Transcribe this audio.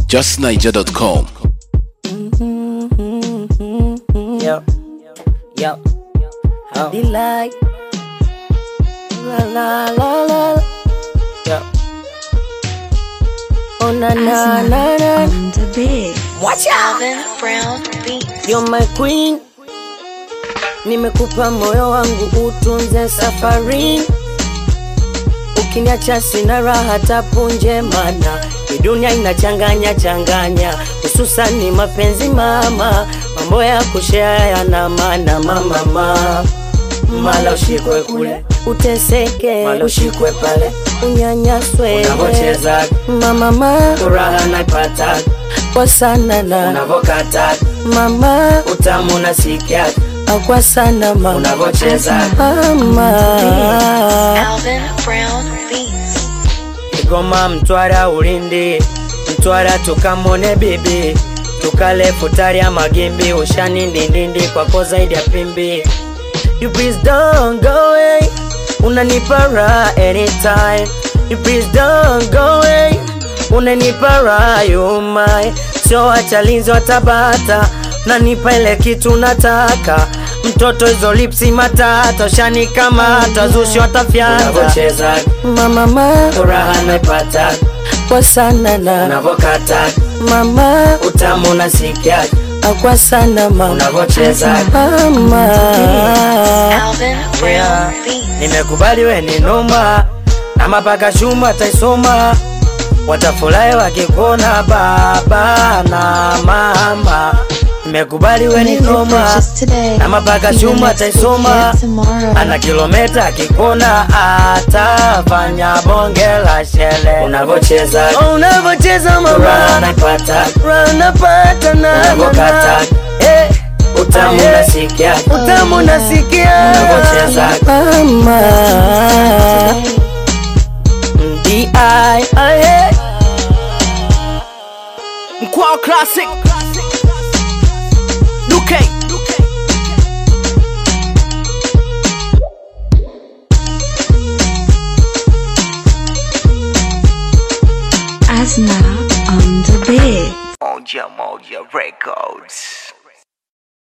justniger.com. Yo, yo, oh. Delight. La la la la. yo. Oh na na na na. on the beat. Watch out. Alvin Brown Beats. You're my queen. Nimekupa moyo wangu utunze safari. Ukiniacha sina raha tapunje, mana hii dunia inachanganya changanya, hususani mapenzi mama, mambo ya kushea yana maana mama mama Mala ushikwe kule, uteseke, mala ushikwe pale, unyanyaswe unavocheza mama mama furaha naipata, kwa sana na unavokata mama utamu nasikia, kwa sana mama unavocheza mama Alvin Brown Beats. Kigoma, Mtwara, Ulindi, Mtwara tukamone bibi, tukale futari ya magimbi, ushani ndindindi kwako zaidi ya pimbi. You please don't go away, unanipa raha anytime. You please don't go away, unanipa raha you my, sio wachalinzi wa Tabata, nanipa ile kitu nataka mtoto hizo lipsi matata shani kama tazushi watafyata unavocheza mama mama furaha naipata kwa sana na unavokata mama utamu nasikia kwa sana mama unavocheza mama Alvin Brown Yeah. Beats. nimekubali we ni noma na mapaka shuma taisoma watafurahi wakikuona baba na mama nimekubali we ni noma na mapaka shuma taisoma ana kilometa akikona atafanya bonge la shele unavocheza oh, unavocheza mama napata napata na unavokata eh, utamu Eh. nasikia utamu nasikia unavocheza mama di aye Mkwao Classic. Duke. Asna on the beat. Moja Moja Records.